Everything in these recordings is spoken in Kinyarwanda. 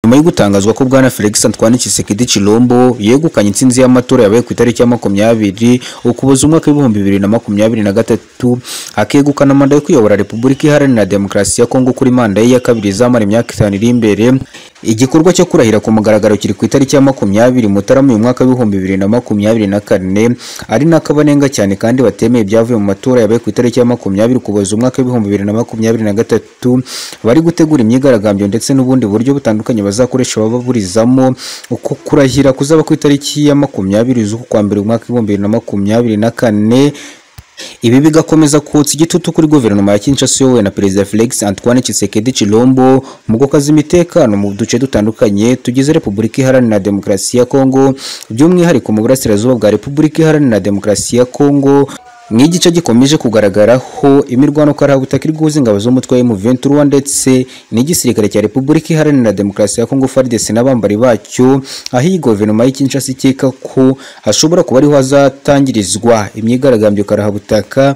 nyuma yo gutangazwa ko Bwana Felix Antoine Tshisekedi Chilombo yegukanye intsinzi y'amatora yabaye ku itariki ya makumyabiri ukuboza umwaka w'ibihumbi bibiri na makumyabiri na gatatu akegukana manda yo kuyobora Repubulika Iharanira Demokarasi ya Kongo kuri manda ye ya kabiri izamara imyaka itanu iri imbere igikorwa cyo kurahira ku mugaragaro kiri ku itariki ya makumyabiri Mutarama uyu mwaka w'ibihumbi bibiri na makumyabiri na kane ari n'akabanenga cyane kandi batemeye ibyavuye mu matora yabaye ku itariki ya makumyabiri Ukuboza umwaka w'ibihumbi bibiri na makumyabiri na gatatu bari gutegura imyigaragambyo ndetse n'ubundi buryo butandukanye bazakoresha baburizamo uko kurahira kuzaba ku itariki ya makumyabiri z'uku kwa mbere umwaka w'ibihumbi bibiri na makumyabiri na kane ibi bigakomeza kutsa igitutu kuri guverinoma ya Kinshasa yowe na perezida Felix Antoine Tshisekedi Chilombo mu gukaza imitekano mu duce dutandukanye tugize Repubulika Iharanira Demokarasi ya Kongo by'umwihariko mu burasirazuba bwa Repubulika Iharanira Demokarasi ya Kongo nk'igice gikomeje kugaragaraho imirwano ko ari ubutaka iri guhuza ingabo z'umutwe wa M23 ndetse n'igisirikare cya Repubulika Iharanira Demokarasi ya Kongo FARDC n'abambari bacyo aho iyi guverinoma y'i Kinshasa ikeka ko hashobora kuba ariho hazatangirizwa imyigaragambyo karahabutaka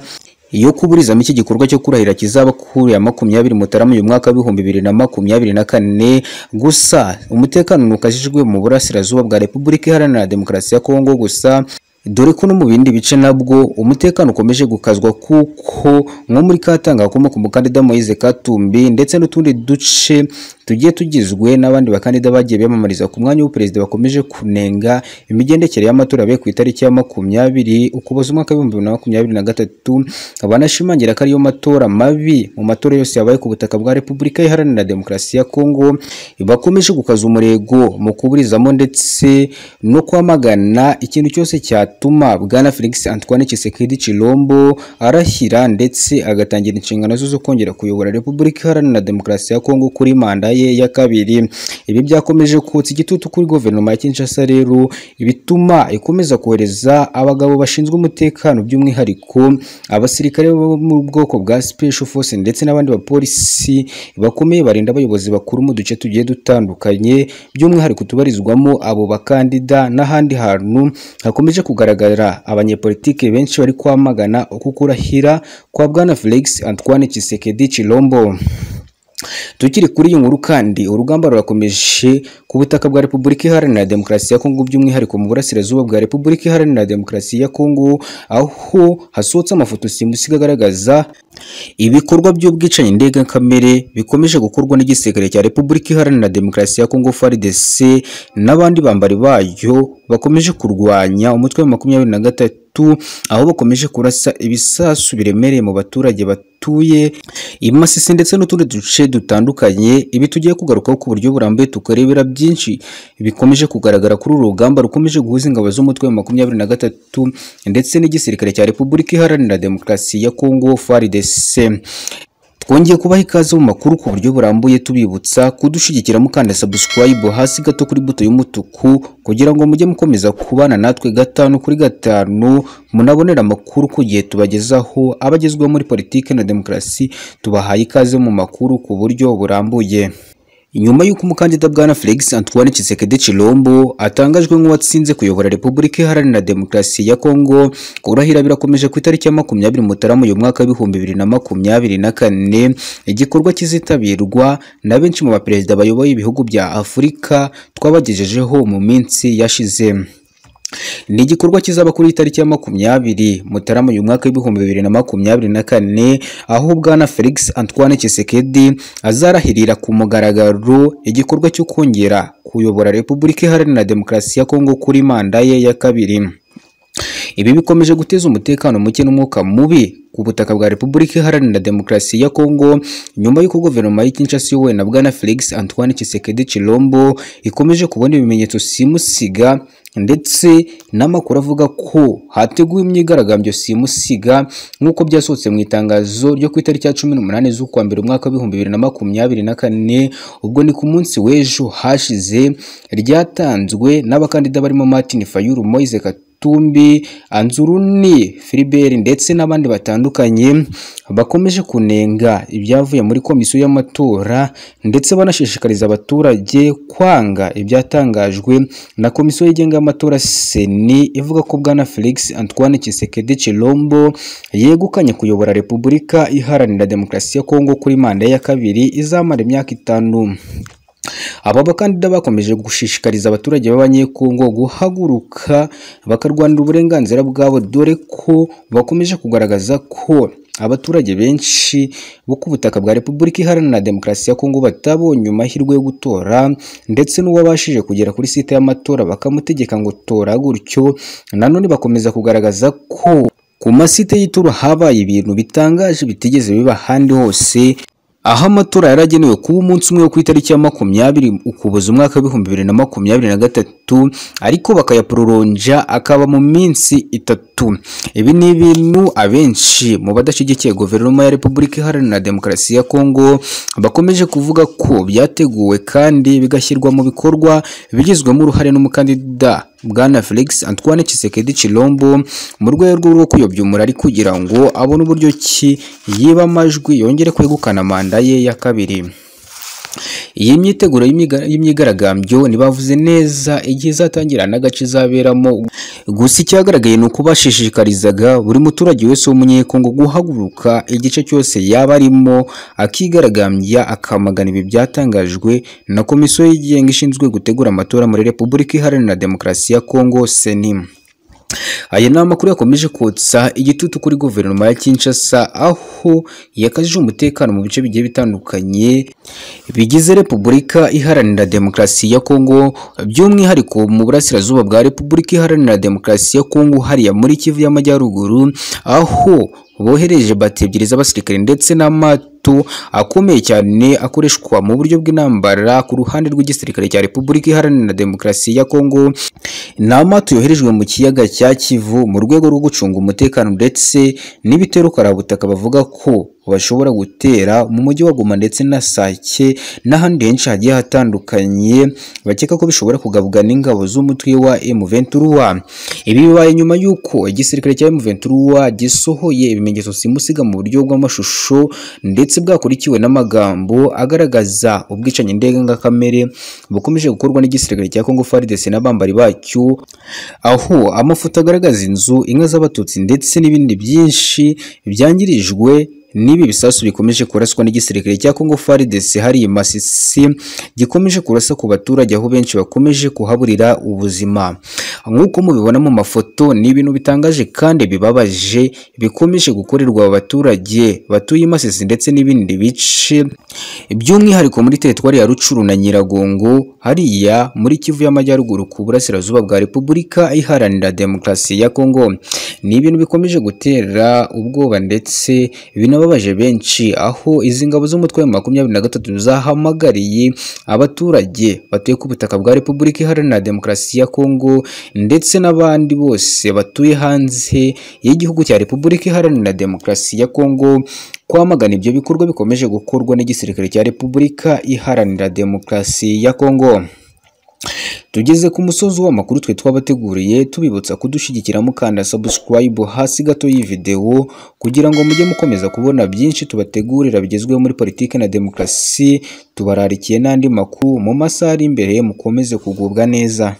iyo kuburizamo iki gikorwa cyo kurahira kizaba kuri ya makumyabiri Mutarama uyu mwaka w'ibihumbi bibiri na makumyabiri na kane gusa umutekano ntukajijwe mu burasirazuba bwa Repubulika Iharanira Demokarasi ya Kongo gusa dore ko no mu bindi bice nabwo umutekano ukomeje gukazwa kuko nko muri Katanga hakomoka umukandida Moise Katumbi ndetse n'utundi duce tugiye tugizwe n'abandi bakandida bagiye biyamamariza ku mwanya w'uperezida bakomeje kunenga imigendekere y'amatora yabaye ku itariki ya makumyabiri ukuboza umwaka w'ibihumbi bibiri na makumyabiri na gatatu banashimangira ko ariyo matora mabi mu matora yose yabaye ku butaka bwa Repubulika Iharanira Demokarasi ya Kongo bakomeje gukaza umurego mu kuburizamo ndetse no kwamagana ikintu cyose cyatu bituma Bwana Felix Antoine Tshisekedi Chilombo arahira ndetse agatangira inshingano zo kongera kuyobora Repubulika Iharanira Demokarasi ya Kongo kuri manda ye ya kabiri ibi byakomeje kutsa igitutu kuri guverinoma ya Kinshasa rero ibituma ikomeza kohereza abagabo bashinzwe umutekano by'umwihariko abasirikare bo mu bwoko bwa Special Force ndetse n'abandi bapolisi bakomeye barinda abayobozi bakuru mu duce tugiye dutandukanye by'umwihariko tubarizwamo abo bakandida n'ahandi hantu hakomeje kugaragara kugaragara abanyepolitike benshi bari kwamagana uko kurahira kwa Bwana Felix Antoine Tshisekedi Chilombo. Tukiri kuri iyi nkuru kandi urugamba rurakomeje ku butaka bwa Repubulika Iharanira Demokarasi ya Kongo by'umwihariko mu burasirazuba bwa Repubulika Iharanira Demokarasi ya Kongo aho hasohotse amafoto simusiga agaragaza ibikorwa by'ubwicanyi ndengakamere bikomeje gukorwa n'igisirikare cya Repubulika Iharanira Demokarasi ya Kongo FARDC n'abandi bambari bayo bakomeje kurwanya umutwe wa makumyabiri na gatatu aho bakomeje kurasa ibisasu biremereye mu baturage batuye imasisi ndetse n'utundi duce dutandukanye ibi tugiye kugarukaho ku buryo burambuye tukarebera byinshi bikomeje kugaragara kuri uru rugamba rukomeje guhuza ingabo z'umutwe wa makumyabiri na gatatu ndetse n'igisirikare cya Repubulika Iharanira Demokarasi ya Kongo FARDC twongeye kubaha ikaze mu makuru ku buryo burambuye tubibutsa kudushigikira mukanda subscribe hasi gato kuri buto y'umutuku kugira ngo mujye mukomeza kubana natwe gatanu kuri gatanu munabonera amakuru ku gihe tubagezaho abagezweho muri politiki na demokarasi tubahaye ikaze mu makuru ku buryo burambuye nyuma y'uko umukandida bwana Felix Antoine Tshisekedi Chilombo atangajwe nk'uwatsinze kuyobora Repubulika Iharanira Demokarasi ya Kongo kurahira birakomeje ku itariki ya makumyabiri Mutarama uyu mwaka w'ibihumbi bibiri na makumyabiri na kane igikorwa kizitabirwa na benshi mu baperezida bayoboye ibihugu bya Afurika twabagejejeho mu minsi yashize ni igikorwa kizaba kuri itariki ya makumyabiri Mutarama uyu mwaka w'ibihumbi bibiri na makumyabiri na kane aho bwana Felix Antoine Tshisekedi azarahirira ku mugaragaro igikorwa cyo kongera kuyobora Repubulika Iharanira Demokarasi ya Kongo kuri manda ye ya kabiri ibi bikomeje guteza umutekano muke n'umwuka mubi ku butaka bwa Repubulika Iharanira Demokarasi ya Kongo nyuma y'uko guverinoma y'i Kinshasa yowe na bwana Felix Antoine Tshisekedi Chilombo ikomeje kubona ibimenyetso simusiga ndetse n'amakuru avuga ko hateguwe imyigaragambyo simusiga nk'uko byasohotse mu itangazo ryo ku itariki ya cumi n'umunani z'ukwa mbere umwaka w'ibihumbi bibiri na makumyabiri na kane ubwo ni ku munsi w'ejo hashize ryatanzwe n'abakandida barimo Martin Fayulu Moise Katumbi Anzuruni Philibert ndetse n'abandi batandukanye bakomeje kunenga ibyavuye muri komisiyo y'amatora ndetse banashishikariza abaturage kwanga ibyatangajwe na komisiyo yigenga y'amatora seni ivuga ko bwana Felix Antoine Tshisekedi Chilombo yegukanye kuyobora Repubulika Iharanira Demokarasi ya Kongo kuri manda ya kabiri izamara imyaka itanu Aba bakandida bakomeje gushishikariza abaturage b'abanyekongo guhaguruka bakarwanira uburenganzira bwabo dore ko bakomeje kugaragaza ko abaturage benshi bo ku butaka bwa Repubulika Iharanira Demokarasi ya Kongo batabonye amahirwe yo gutora ndetse n'uwabashije kugera kuri site y'amatora bakamutegeka ngo tora gutyo nanone bakomeza kugaragaza ko ku masite y'ituro habaye ibintu bitangaje bitigeze biba ahandi hose aho amatora yaragenewe kuba umunsi umwe wo ku itariki ya makumyabiri ukuboza umwaka w'ibihumbi bibiri na makumyabiri na gatatu ariko bakayaproronja akaba mu minsi itatu ibi ni ibintu abenshi mu badashyigikiye guverinoma ya repubulika iharanira demokarasi ya kongo bakomeje kuvuga ko byateguwe kandi bigashyirwa mu bikorwa bigizwemo uruhare n'umukandida bwana Felix Antoine Tshisekedi Chilombo mu rwego rwo kuyobya umurari kugira ngo abone uburyo ki yiba amajwi yongere kwegukana manda ye ya kabiri iyi myiteguro y'imiga- y'imyigaragambyo ntibavuze neza igihe izatangira n'agace izaberamo gusa icyagaragaye ni uko bashishikarizaga buri muturage wese w'umunyekongo guhaguruka igice cyose yaba arimo akigaragambya akamagana ibi byatangajwe na komisiyo yigenga ishinzwe gutegura amatora muri repubulika iharanira demokarasi ya kongo senimu aya ni amakuru yakomeje kotsa igitutu kuri guverinoma ya Kinshasa aho yakajije umutekano mu bice bigiye bitandukanye bigize Repubulika Iharanira Demokarasi ya Kongo by'umwihariko mu burasirazuba bwa Repubulika Iharanira Demokarasi ya Kongo hariya muri Kivu y'Amajyaruguru aho bohereje bati ebyiri z'abasirikare ndetse n'amato atatu akomeye cyane akoreshwa mu buryo bw'intambara ku ruhande rw'igisirikare cya Repubulika Iharanira Demokarasi ya Kongo ni amato yoherejwe mu kiyaga cya Kivu mu rwego rwo gucunga umutekano ndetse n'ibitero karabutaka bavuga ko bashobora gutera mu mujyi wa Goma ndetse na Sake n'ahandi henshi hagiye hatandukanye bakeka ko bishobora kugabwa n'ingabo z'umutwe wa M23 ibi bibaye nyuma y'uko igisirikare cya M23 gisohoye ibimenyetso simusiga mu buryo bw'amashusho ndetse bwakurikiwe n'amagambo agaragaza ubwicanyi ndengakamere bukomeje gukorwa n'igisirikare cya Congo FARDC n'abambari bacyo aho amafoto agaragaza inzu inka z'abatutsi ndetse n'ibindi byinshi byangirijwe n'ibi bisasu bikomeje kuraswa n'igisirikare cya Congo FARDC hari i Masisi gikomeje kurasa ku baturage aho benshi bakomeje kuhaburira ubuzima nk'uko mubibona mu mafoto ni ibintu bitangaje kandi bibabaje bikomeje gukorerwa abaturage batuye i Masisi ndetse n'ibindi bice by'umwihariko muri teritwari ya Rucuru na Nyiragongo hariya muri Kivu y'Amajyaruguru ku burasirazuba bwa Repubulika Iharanira Demokarasi ya Kongo ni ibintu bikomeje gutera ubwoba ndetse binababaje benshi aho izi ngabo z'umutwe wa makumyabiri na gatatu zahamagariye abaturage batuye ku butaka bwa Repubulika Iharanira Demokarasi ya Kongo ndetse n'abandi bose batuye hanze y'igihugu cya Repubulika Iharanira Demokarasi ya Kongo kwamagana ibyo bikorwa bikomeje gukorwa n'igisirikare cya Repubulika Iharanira Demokarasi ya Kongo tugeze ku musozi w'amakuru twe twabateguriye tubibutsa kudushyigikira mukanda subscribe hasi gato y'ividewo kugira ngo mujye mukomeza kubona byinshi tubategurira bigezweho muri politiki na demokarasi tubararikiye n'andi makuru mu masaha ari imbere mukomeze kugubwa neza